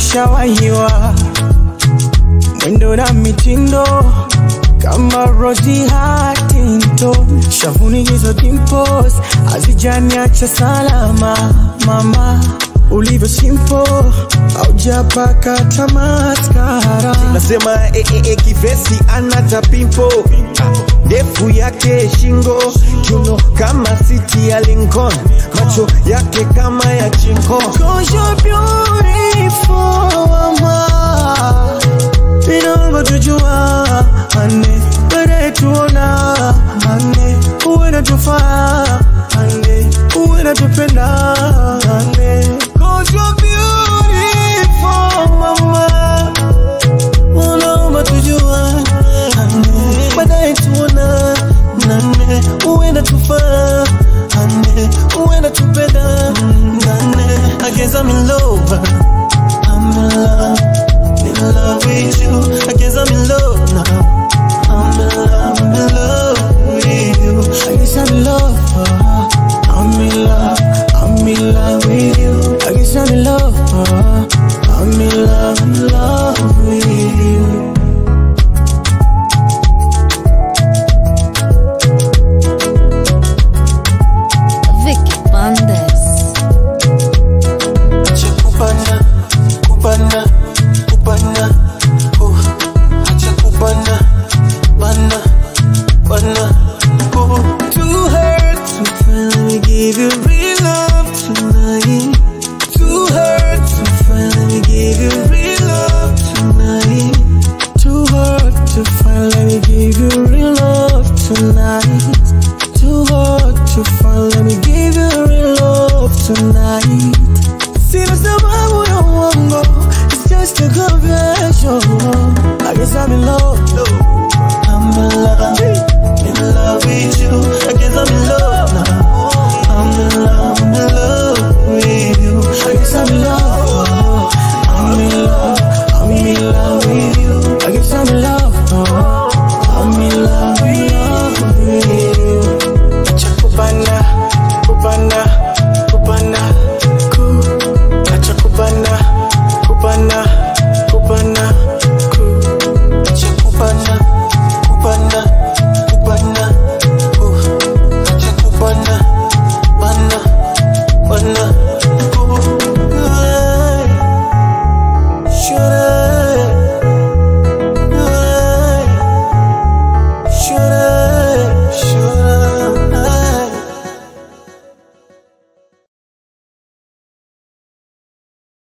umeshawahiwa mwendo na mitindo kama Rosie Huntington, shavuni hizo dimples hazijaniacha salama. Mama ulivyo simple, haujapaka tamaskara. nasema e, e, e, kivesi anata pimpo ndefu yake shingo kiuno kama siti ya Lincoln macho yake kama ya chinko Cause you're beautiful, mama. Inaomba tujua ane baadaye tuona ane uwe natufaa ane uwe natupenda